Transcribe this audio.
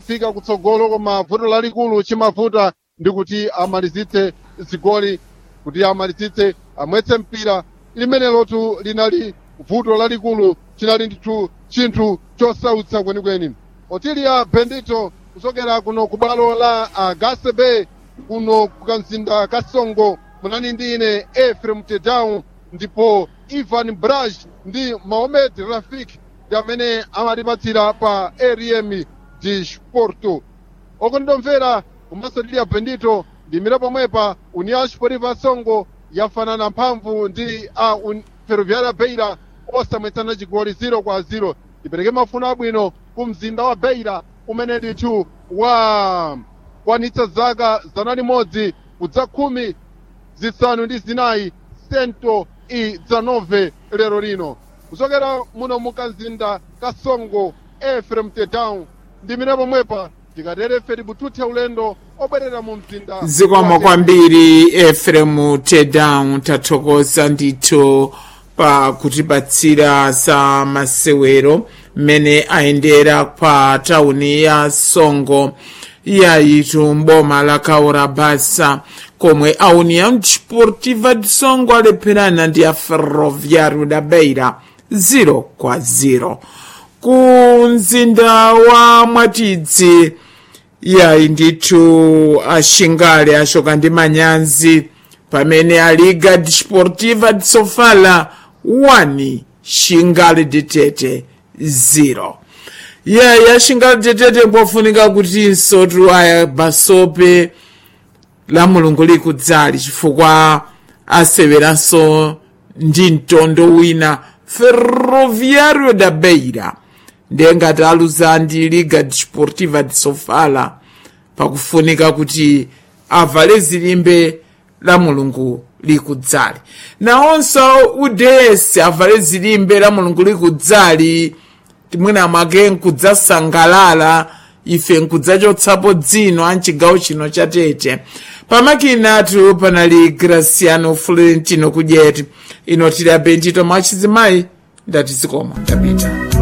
fika kutsogolo koma vuto lalikulu chimavuta ndi kuti amalizitse zigoli kuti amalizitse amwetse mpira limenelotu linali vuto lalikulu chinali ndithu chinthu chosautsa kwenikweni otilia bendito kuchokera kuno ku bwalo la uh, gasebe kuno kukamzinda kasongo munani ndi ine efrem tedown ndipo ivan braj ndi mahomed rafik ndi amene amatipatsira pa arm de sporto okondomvera komanso tilia bendito ndimira pomwepa união sportiva songo yafanana mphamvu ndi a un, ferroviária beira osamwetsana chigoli 0 kwa 0 ipereke mafuno abwino ku mzinda wa beira umene ndithu wa kwanitsa zaka zana limodzi kudza khumi zisanu ndi zinayi sento i dzanove lero lino kuchokera muno mukamzinda kasongo efrem tedown ndimire pomwepa tikatere feri bututhe ulendo obwerera mu mzinda zikomo kwambiri efremu tedown tathokoza ndithu pa kutipatsira za masewero mmene ayendera pa tauni ya songo yayitu mboma la kaura basa komwe a união desportiva de songo alepherana ndi a ferroviário da beira 0 kwa 0 ku mzinda wa mwatidzi yayi ndithu axingale axoka ndi manyanzi pamene a liga desportiva de sofala 1 xingale ditete 0 yeyi axingale ditete mpofunika kutinso tu aya basope la mulungu likudzali chifukwa aseweranso ndi mtondo wina ferroviário da beira ndiye ngati aluza ndi liga desportiva de sofala pakufunika kuti avale zilimbe la mulungu likudzali nawonso uds avale zilimbe la mulungu likudzali timwina mwake nkudzasangalala ife nkudzachotsapo dzino a mchigawo chino cha tete pamakinatu panali graciano florentino kudyeti ino tili abendito mwachizimayi ndati zikomo ndapita